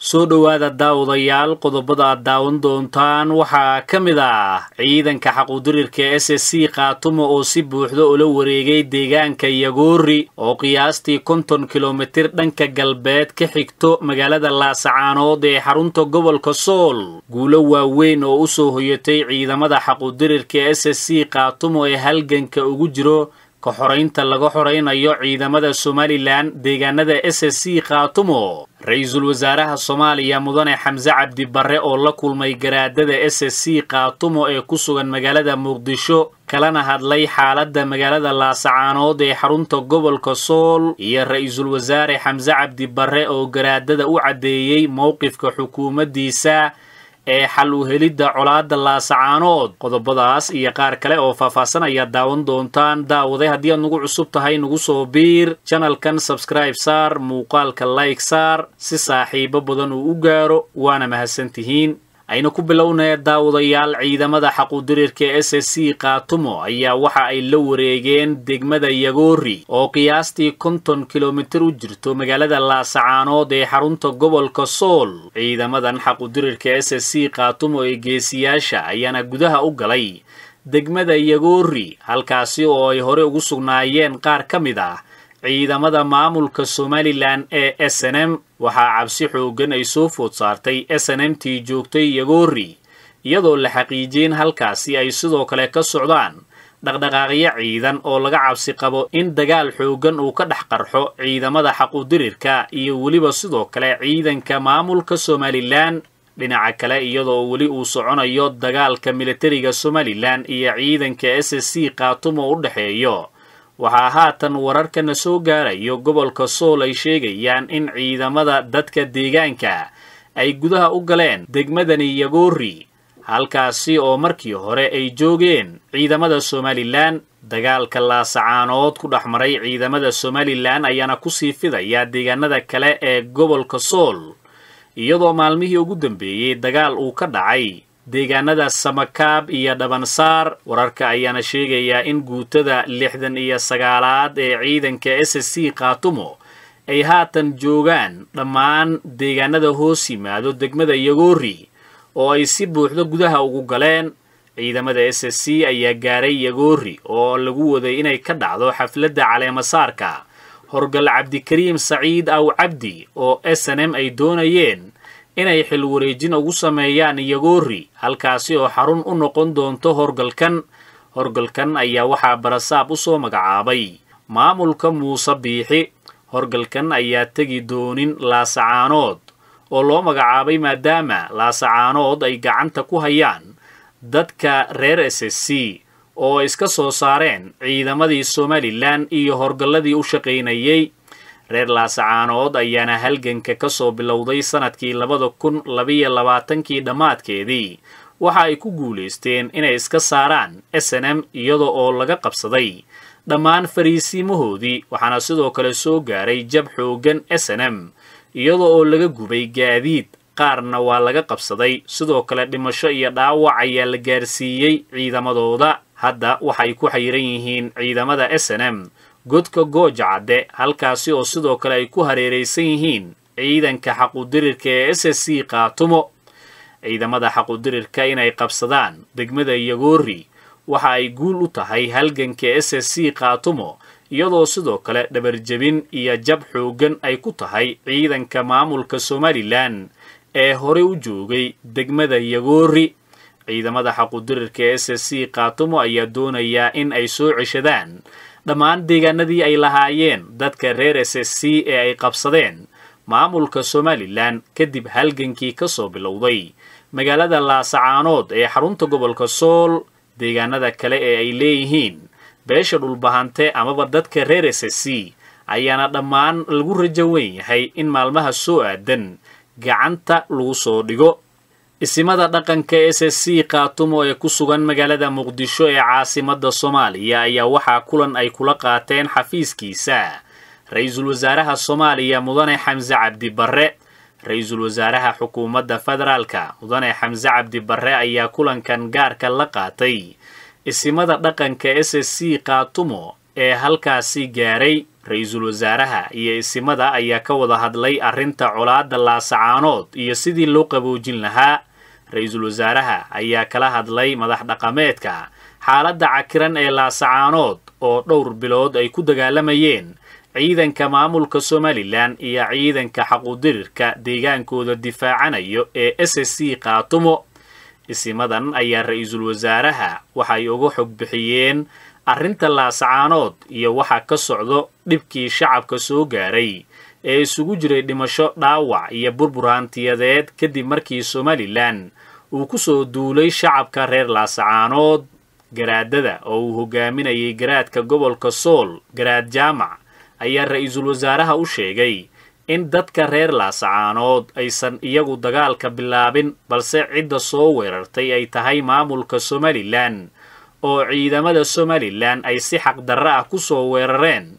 soo dhowaada daawadayaal qodobada aad daawan doontaan waxaa ka mid ah ciidanka xaquudirirka s s c khaatumo oo si buuxda ula wareegay deegaanka yagoori oo qiyaastii konton kilomitir dhanka galbeed ka xigto magaalada laasacaanood ee xarunta gobolka sool guulo waaweyn oo u soo hoyatay ciidamada xaquudirirka s s c khaatumo ee halganka ugu jiro ka xoraynta laga xoraynayo ciidamada somalilan deegaanada s s c khaatumo ra-iisul wasaaraha soomaaliya mudane xamse cabdi barre oo la kulmay garaadada s s c khaatumo ee ku sugan magaalada muqdisho kalana hadlay xaaladda magaalada laasacaanood ee xarunta gobolka sool iyo ra-iisul wasaare xamse cabdi barre oo garaadada u caddeeyey mowqifka xukuumaddiisa ee xal u helidda colaadda laasacaanood qodobadaas iyo qaar kale oo faahfaahsan ayaad daawan doontaan daawaday haddii aad nagu cusub tahay nagu soo biir janalkan sabskraib saar muuqaalka layg saar si saaxiibo badan uu u gaaro waana mahadsantihiin ayna ku bilownaya daawadayaal ciidamada xaquudirirka s s c khaatumo ayaa waxa ay la wareegeen degmada yagoori oo qiyaastii konton kilomitir u jirto magaalada laasacaanood ee xarunta gobolka sool ciidamadan xaquudirirka s s c khaatumo ee geesiyaasha ayaana gudaha u galay degmada yagoori halkaasi oo ay hore ugu sugnaayeen qaar ka mid ah ciidamada maamulka somalilan ee s n m waxaa cabsi xooggan ay soo food saartay s n m tii joogtay yagoori iyadoo la xaqiijiyeen halkaasi ay sidoo kale ka socdaan dhaqdhaqaaqyo ciidan oo laga cabsi qabo in dagaal xooggan uu ka dhex qarxo ciidamada xaquudirirka iyo weliba sidoo kale ciidanka maamulka somalilan dhinaca kale iyadoo weli uu soconayo dagaalka militariga somalilan iyo ciidanka s s c khaatumo u dhexeeyo waxaa haatan wararkana soo gaarayo gobolka sool ay sheegayaan in ciidamada dadka deegaanka ay gudaha u galeen degmadani yagoori halkaasi oo markii hore ay joogeen ciidamada somalilan dagaalka laasacaanood ku dhex maray ciidamada somalilan ayaana kusii fidaya deegaanada kale ee gobolka sool iyadoo maalmihii ugu dambeeyey dagaal uu ka dhacay deegaanada samakaab iyo dhabansaar wararka ayaana sheegayaa in guutada lixdan iyo sagaalaad ee ciidanka s s c khaatumo ay haatan joogaan dhammaan deegaanada hoos yimaado degmada yagoori oo ay si buuxda gudaha ugu galeen ciidamada s s c ayaa gaaray yagoori oo lagu waday inay ka dhacdo xafladda caleemasaarka horgal cabdikariim saciid aw cabdi oo s n m ay doonayeen inay xil wareejin ugu sameeyaan yagoori halkaasi oo xarun u noqon doonto horgalkan horgalkan ayaa waxaa barasaab u soo magacaabay maamulka muuse biixi horgalkan ayaa tegi doonin laasacaanood oo loo magacaabay maadaama laasacaanood ay gacanta ku hayaan dadka reer s s c oo iska soo saareen ciidamadii somalilan iyo horgalladii u shaqaynayay reer laasacaanood ayaana halganka ka soo bilowday sannadkii labada kun labiyo labaatankii dhammaadkeedii waxa ay ku guulaysteen inay iska saaraan s n m iyada oo laga qabsaday dhammaan fariisiimahoodii waxaana sidoo kale soo gaaray jab xooggan s n m iyada oo laga gubay gaadiid qaarna waa laga qabsaday sidoo kale dhimasho iyo dhaawac ayaa la gaarsiiyey ciidamadooda hadda waxay ku xayiran yihiin ciidamada s n m godka gooja cadde halkaasi oo sidoo kale ay ku hareeraysan yihiin ciidanka xaquudirirka ee s s c khaatumo ciidamada xaquudirirka inay qabsadaan degmada yagoori waxa ay guul u tahay halganka s s c khaatumo iyadoo sidoo kale dhabarjebin iyo jab xooggan ay ku tahay ciidanka maamulka somalilan ee horey u joogay degmada yagoori ciidamada xaquudirirka s s c khaatumo ayaa doonayaa in ay soo ceshadaan dhammaan deegaanadii ay lahaayeen dadka reer s s c ee ay qabsadeen maamulka somalilan kadib halgankii ka soo bilowday magaalada laasacaanood ee xarunta gobolka sool deegaanada kale ee ay leeyihiin beesha dhulbahante amaba dadka reer s s c ayaana dhammaan lagu rajo weyn yahay in maalmaha soo aadan gacanta lagu soo dhigo isimada dhaqanka s s c khaatumo ee ku sugan magaalada muqdisho ee caasimadda soomaaliya ayaa waxaa kulan ay kula qaateen xafiiskiisa ra-iisul wasaaraha soomaaliya mudane xamse cabdi barre ra-iisul wasaaraha xukuumadda federaalka mudane xamse cabdi barre ayaa kulankan gaarka la qaatay isimada dhaqanka s s c khaatumo ee halkaasi gaaray ra-iisul wasaaraha iyo isimada ayaa ka wada hadlay arrinta colaadda laasacaanood iyo sidii loo qaboojin lahaa ra-iisul wasaaraha ayaa kala hadlay madax dhaqameedka xaaladda cakiran ee laasacaanood oo dhowr bilood ay ku dagaalamayeen ciidanka maamulka somalilan iyo ciidanka xaquudirirka deegaankooda difaacanayo ee s s c kaatumo isimadan ayaa ra-iisul wasaaraha waxay uga xog bixiyeen arrinta laasacaanood iyo waxa ka socdo dhibkii shacabka soo gaaray ee isugu jiray dhimasho dhaawac iyo burbur hantiyadeed kadib markii somalilan uu ku soo duulay shacabka reer laasacaanood garaadada oo uu hogaaminayay garaadka gobolka sool garaad jaamac ayaa ra-iisul wasaaraha u sheegay in dadka reer laasacaanood aysan iyagu dagaalka bilaabin balse cidda soo weerartay ay tahay maamulka somalilan oo ciidamada somalilan ay si xaqdarro ah ku soo weerareen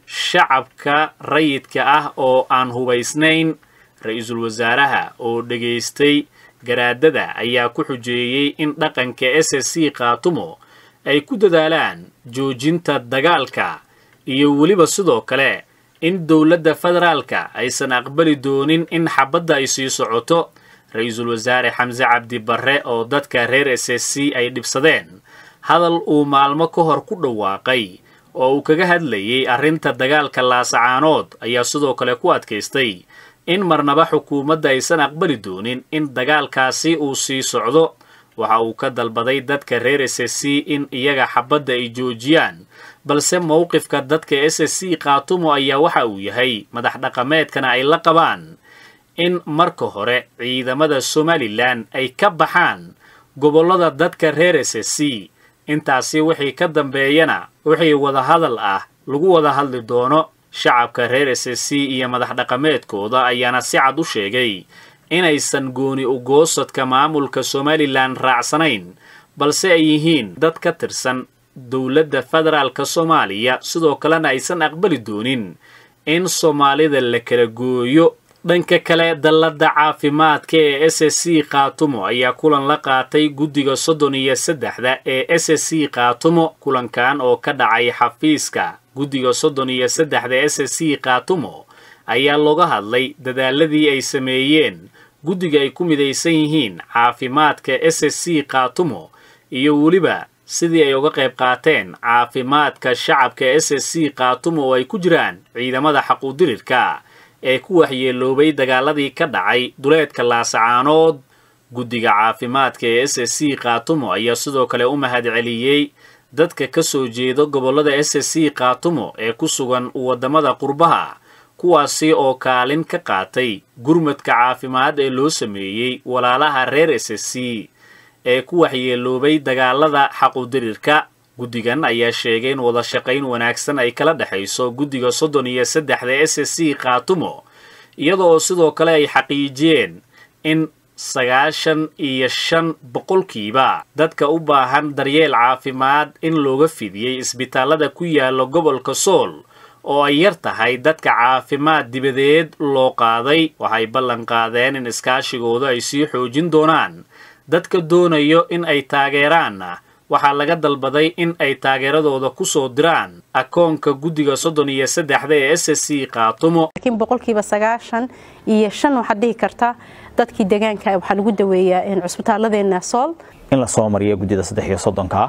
shacabka rayidka ah oo aan hubaysnayn ra-iisul wasaaraha oo dhegaystay garaadada ayaa ku xujeeyey in dhaqanka s s c kaatumo ay ku dadaalaan joojinta dagaalka iyo weliba sidoo kale in dowladda federaalka aysan aqbali doonin in xabadda ay sii socoto ra-iisul wasaare xamse cabdi barre oo dadka reer s s c ay dhibsadeen hadal uu maalmo ka hor ku dhawaaqay oo uu kaga hadlayay arrinta dagaalka laasacaanood ayaa sidoo kale ku adkaystay in marnaba xukuumadda aysan aqbali doonin in dagaalkaasi uu sii socdo waxa uu ka dalbaday dadka reer s s c in iyaga xabadda ay joojiyaan balse mowqifka dadka s s c kaatumo ayaa waxa uu yahay madax dhaqameedkana ay la qabaan in marka hore ciidamada somalilan ay ka baxaan gobollada dadka reer s s c intaasi wixii ka dambeeyana wixii wadahadal ah lagu wada hadli doono shacabka reer s s c iyo madax dhaqameedkooda ayaana si cad u sheegay inaysan gooni ugoosadka maamulka somalilan raacsanayn balse ay yihiin dad ka tirsan dowladda federaalka soomaaliya sidoo kalena aysan aqbali doonin in soomaalida la kala gooyo dhanka kale dalladda caafimaadka ee s s c kaatumo ayaa kulan la qaatay guddiga soddon iyo saddexda ee s s c kaatumo kulankan oo ka dhacay xafiiska guddiga soddon iyo saddexda s s c kaatumo ayaa looga hadlay dadaaladii ay sameeyeen guddiga ay ku midaysan yihiin caafimaadka s s c kaatumo iyo weliba sidii ay uga qayb qaateen caafimaadka shacabka s s c kaatumo oo ay ku jiraan ciidamada xaquudirirka ee ku waxyeeloobay dagaaladii ka dhacay duleedka laasacaanood guddiga caafimaadka ee s s c kaatumo ayaa sidoo kale u mahad celiyey dadka ka soo jeeda gobollada s s c kaatumo ee ku sugan waddamada qurbaha kuwaasi oo kaalin ka qaatay gurmadka caafimaad ee loo sameeyey walaalaha reer s s c ee ku waxyeeloobay dagaalada xaquudirirka guddigan ayaa sheegay in wada shaqayn wanaagsan ay kala dhexayso guddiga soddon iyo saddexda s s c kaatumo iyada oo sidoo kale ay xaqiijiyeen in sagaashan iyo shan boqolkiiba dadka u baahan daryeel caafimaad in looga fidiyey isbitaallada ku yaala gobolka sool oo ay yar tahay dadka caafimaad dibadeed loo qaaday waxay ballan qaadeen in iskaashigooda ay sii xoojin doonaan dadka doonayo in ay taageeraanna waxaa laga dalbaday in ay taageeradooda ku soo diraan akoonka guddiga soddon iyo saddexda ee s s c kaatumo laakiin boqolkiiba sagaashan iyo shan waxaad dhihi kartaa dadkii deegaanka waxaa lagu daweeyaa cusbitaalladeena sool in la soo mariyo guddida saddex iyo soddonka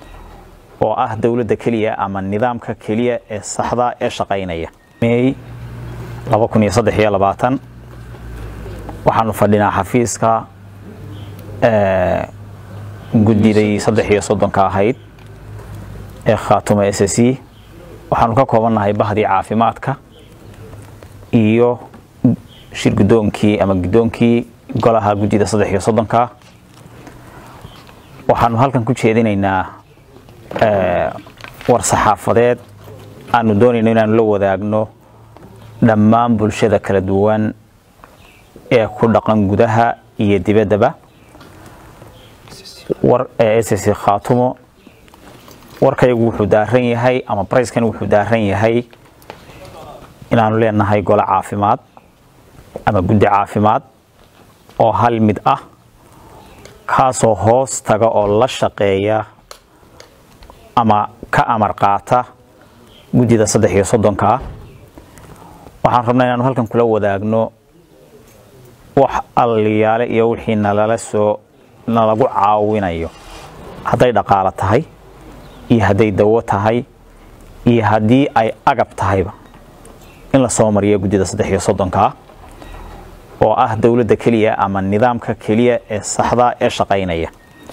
oo ah dowladda keliya ama nidaamka keliya ee saxda ee shaqaynaya mey waxaanu fadhinaa xafiiska guddiday saddex iyo soddonka ahayd ee khaatuma s s c waxaanu ka koobannahay bahdii caafimaadka iyo shir guddoonkii ama guddoonkii golaha guddida saddex iyo soddonka waxaanu halkan ku jeedinaynaa war saxaafadeed aanu doonayno inaanu la wadaagno dhammaan bulshada kala duwan ee ku dhaqan gudaha iyo dibaddaba war ee s s khaatumo warkaygu wuxuu daaran yahay ama barayskan wuxuu daaran yahay inaanu leenahay gole caafimaad ama guddi caafimaad oo hal mid ah kaasoo hoos taga oo la shaqeeya ama ka amar qaata guddida saddex iyo soddonkaa waxaan rabnaa inaanu halkan kula wadaagno wax alliyaale iyo wixii nalala soo nalagu caawinayo hadday dhaqaalo tahay iyo hadday dawo tahay iyo haddii ay agab tahayba in la soo mariyo guddida saddex iyo soddonkaa oo ah dowladda keliya ama nidaamka keliya ee saxda ee shaqaynaya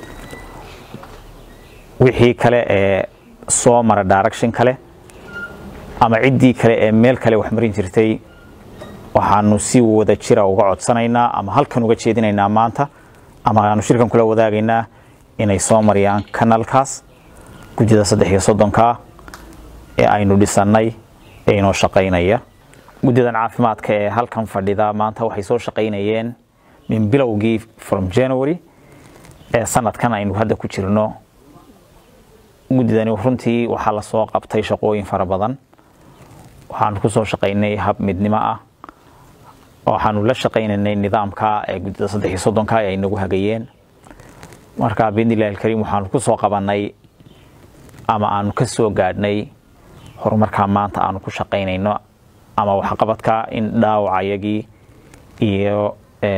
wixii kale ee soo mara direction kale ama ciddii kale ee meel kale wax marin jirtay waxaanu si wada jira uga codsanaynaa ama halkan uga jeedinaynaa maanta ama aanu shirkan kula wadaagaynaa inay soo mariyaan kanalkaas guddida saddex iyo soddonkaa ee aynu dhisannay ee inoo shaqaynaya guddidan caafimaadka ee halkan fadhida maanta waxay soo shaqaynayeen min bilowgii from january ee sanadkan aynu hadda ku jirno guddidani runtii waxaa la soo qabtay shaqooyin fara badan waxaanu ku soo shaqaynay hab midnimo ah waxaanu la shaqaynaynay nidaamka ee guddida saddex iyo soddonka ee ay nagu hagayeen marka biidnillahi alkariim waxaanu ku soo qabannay ama aanu ka soo gaadhnay horumarkaa maanta aanu ku shaqaynayno ama waxqabadka in dhaawacayagii iyo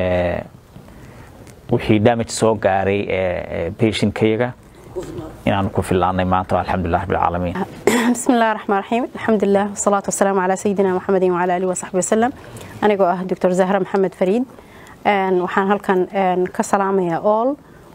wixii damage soo gaaray ee patientkayaga inaanu ku filaanay maanta alxamdulilah rabbilcaalamiin بسم الله الرحمن الرحيم الحمد لله والصلاة والسلام على سيدنا محمد وعلى آله وصحبه وسلم أنا آه دكتور زهرة محمد فريد waxaan halkan ka salaamayaa all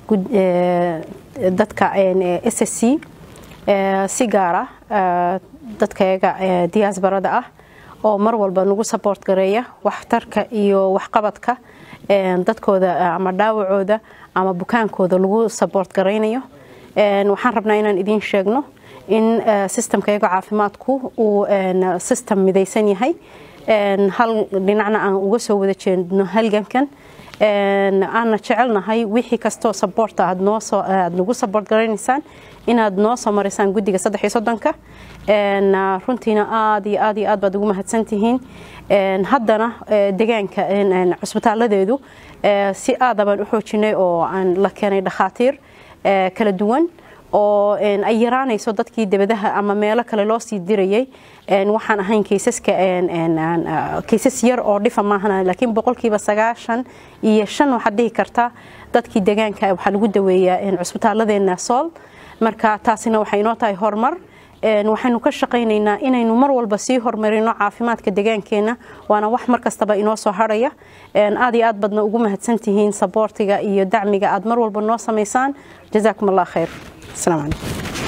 dadka s s c si gaara dadkayaga diyaasbarada ah oo mar walba nagu support gareeya waxtarka iyo waxqabadka dadkooda ama dhaawacooda ama bukaankooda lagu support garaynayo waxaan rabnaa inaan idiin sheegno in systemkayaga caafimaadku uu system midaysan yahay hal dhinacna aan uga soo wada jeedno halgankan aanna jecelnahay wixii kastoo saboorta aad nagu saboort garanaysaan inaad noo soo maraysaan guddiga saddex iyo soddonka runtiina aad iyo aad iyo aad baad ugu mahadsantihiin haddana degaanka cusbitaaladeedu si aada baan u xoojinay oo aan la keenay dhakhaatiir kala duwan oo ay yaraanayso dadkii debadaha ama meelo kale loo sii dirayay waxaan ahayn kaysaska kaysas yar oo dhifa maahan laakiin boqolkiiba sagaashan iyo shan waxaad dhihi kartaa dadkii degaanka waxaa lagu daweeyaa cusbitaalladeena sool marka taasina waxay inoo tahay horumar waxaynu ka shaqaynaynaa inaynu mar walba sii horumarino caafimaadka degaankeena waana wax mar kastaba inoo soo harhaya aad iyo aad badna ugu mahadsantihiin saboortiga iyo dacmiga aad mar walba noo samaysaan jazaakum allah khayr السلام عليكم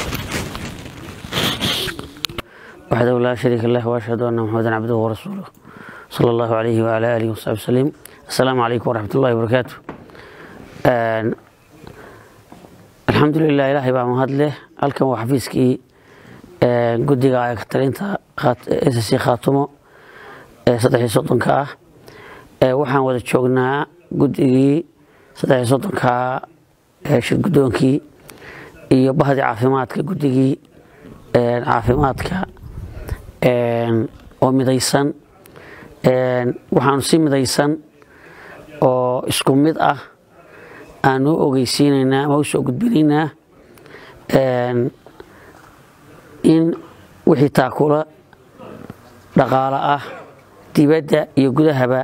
وحده لا شريك له واشهد ان محمدا عبده ورسوله صلى الله عليه وعلى اله وصحبه وسلم السلام عليكم ورحمه الله وبركاته الحمد لله ilaahay baa mahad leh halkan waa xafiiskii guddiga talinta ssc khaatumo ee saddex iyo soddonka ah waxaan wada joognaa guddigii saddex iyo soddonka shir guddoonkii iyo bahdii caafimaadka guddigii caafimaadka oo midaysan waxaanu si midaysan oo isku mid ah aanu u ogeysiinaynaa ama u soo gudbinaynaa in wixii taakula dhaqaalo ah dibadda iyo gudahaba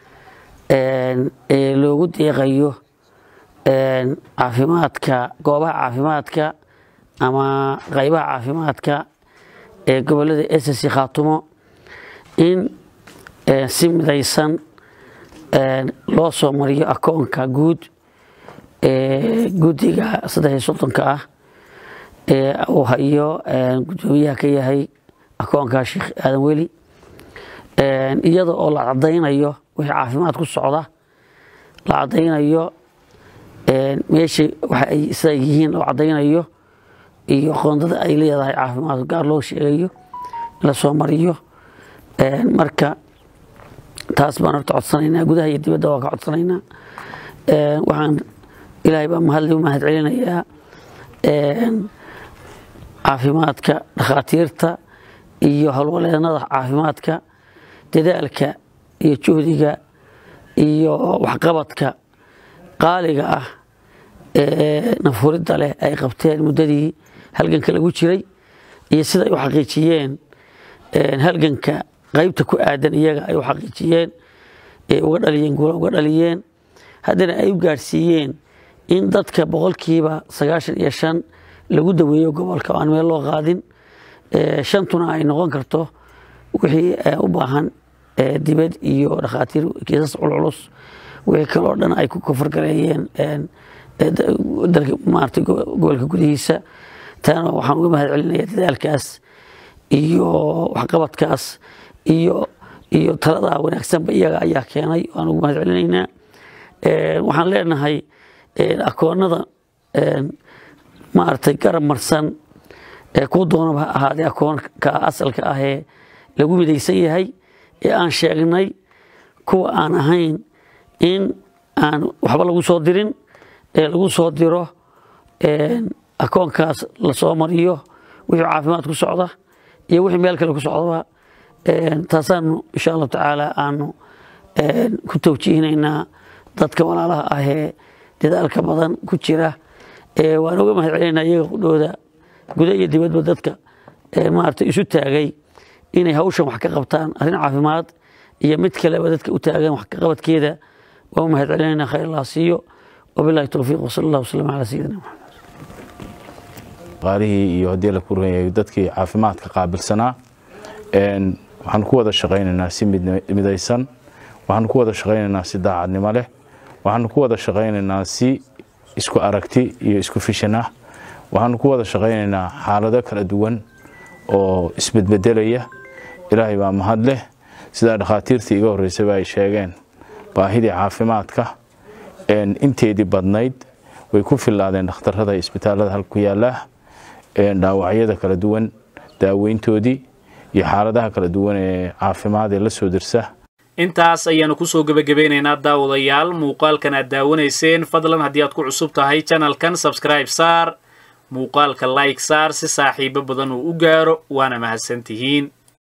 ee loogu deeqayo caafimaadka goobaha caafimaadka ama qaybaha caafimaadka ee gobolada ssc khaatumo in si midaysan loo soo mariyo akoonka guud ee guddiga saddex iyo soddonka ah ee uu hayo guddoomiyaha ka yahay akoonka sheekh aadan weli iyada oo la cadaynayo wixii caafimaad ku socda la cadaynayo meesha waxa ay sida yihiin loo cadaynayo iyo qoondada ay leedahay caafimaad gaar loo sheegayo in la soo mariyo marka taas baan horta codsanaynaa gudaha iyo dibadda waa ka codsanaynaa waxaan ilaahay baa mahad mahad celinayaa caafimaadka dhakhaatiirta iyo howlwaleennada caafimaadka dadaalka iyo juhdiga iyo waxqabadka qaaliga ah ee nafuridda leh ay qabteen muddadii halganka lagu jiray iyo siday u xaqiijiyeen halganka qaybta ku aadan iyaga ay u xaqiijiyeen ee uga dhaliyeen guula uga dhaliyeen haddana ay u gaadhsiiyeen in dadka boqolkiiba sagaashan iyo shan lagu daweeyo gobolka oo aan meel loo qaadin shantuna ay noqon karto wixii u baahan dibad iyo dhakhaatiir kiisas culculus wixii kaloo dhan ay ku kofargareeyeen maarata gobolka gudihiisa taana waxaan uga mahad celinaya dadaalkaas iyo waxqabadkaas iyo iyo taladaa wanaagsanba iyaga ayaa keenay waan uga mahad celinaynaa waxaan leenahay akoonada maaragtay garab marsan kuu doonaba ha ahaadee akoonka asalka ah ee lagu midaysan yahay ee aan sheegnay kuwa aan ahayn in aan waxba lagu soo dirin ee lagu soo diro akoonkaas lasoo mariyo wixii caafimaad ku socda iyo wixii meel kale ku socdaba taasaanu insha allahu tacaala aanu ku tawjiihinaynaa dadka walaalaha ah ee dadaalka badan ku jira waan uga mahad celinaynaa iyaga qudhooda guda iyo dibadba dadka maarata isu taagay inay hawshan wax ka qabtaan arrin caafimaad iyo mid kaleba dadka u taagan wax ka qabadkeeda waan u mahad celinaynaa khayr allah siiyo wabillahi towfiiq wasala allah wasalam calaa sayidina maxamed qaalihii iyo haddii la kuranyahay dadkii caafimaadka qaabilsanaa waxaan ku wada shaqaynaynaa si midaysan waxaan ku wada shaqaynaynaa si daacadnimo leh waxaan ku wada shaqaynaynaa si isku aragti iyo isku fishan ah waxaan ku wada shaqaynaynaa xaalado kala duwan oo isbedbedelaya ilaahay baa mahad leh sidaa dhakhaatiirtii iga horreysayba ay sheegeen baahidii caafimaadka inteedii badnayd way ku fillaadeen dhakhtarrada isbitaallada halka ku yaallaa dhaawacyada kala duwan daaweyntoodii iyo xaaladaha kala duwan ee caafimaad ee la soo dirsa intaas ayaanu kusoo gebagabeynaynaa daawadayaal muuqaalkan aad daawanayseen fadlan haddii aad ku cusub tahay janalkan sabscribe saar muuqaalka like saar si saaxiibo badan uu u gaaro waana mahadsantihiin